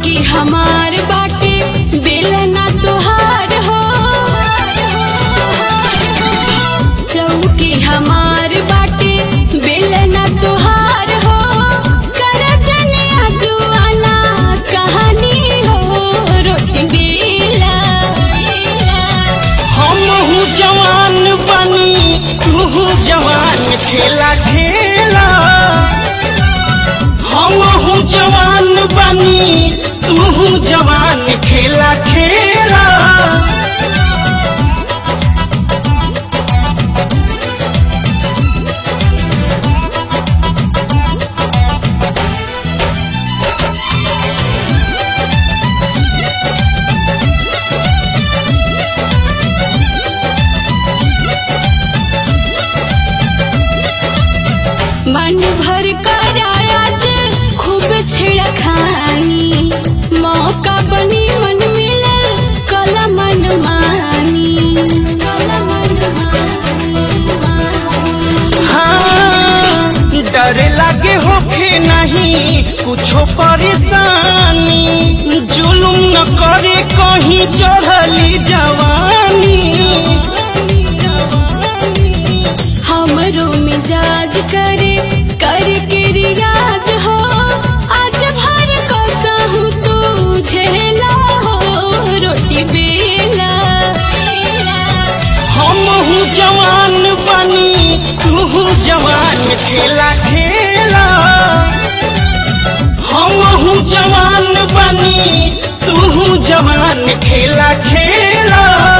चौकी हमार बाटे बेलना तोहार हो चौकी हमार बाटे बेलना तोहार हो कर जनिया जुआना कहानी हो रोटी बेला हमहू जवान बनी तू जवान खेला खेला हमहू जवान बनी तू जवान खेला खेला मन भर कर आज खूब छिड़खानी मौका बनी मन मिलल कला मन मानी कला मन मानी हाँ डर लगे होखे नहीं कुछो परेशानी जुलुम न करे कहीं चढ़ली जवानी हमरो मिजाज करे कर के रियाज हो आज भर को सहू तू झेला हो रोटी बेला हमहू जवान बनी तू जवान खेला खेला हमहू जवान बनी तू जवान खेला खेला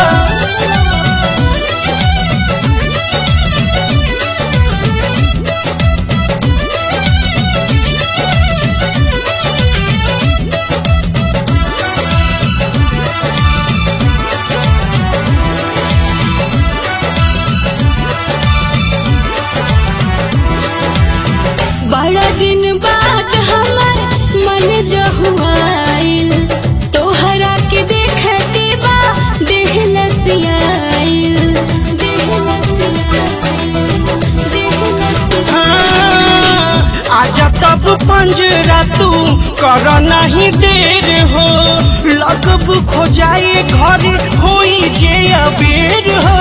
बड़ा दिन बाद हमर मन जहुआइल तोहरा के देखते बा देह लसियाइल देह लसियाइल देह लसियाइल हाँ, आजा तब पंजरा तू कर नहीं देर हो लगब खो जाए घर होई जे अबेर हो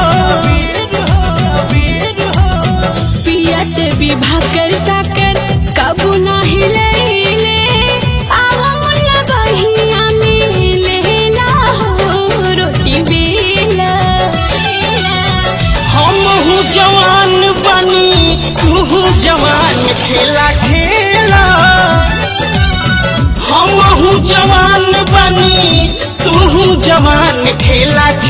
पियत विभा कर साकर कबू नाही लैले आवा मुल्ला बहिया में लेला हो रोटी बेला हमहू जवान बनी तू जवान खेला खेला हमहू जवान बनी तू जवान खेला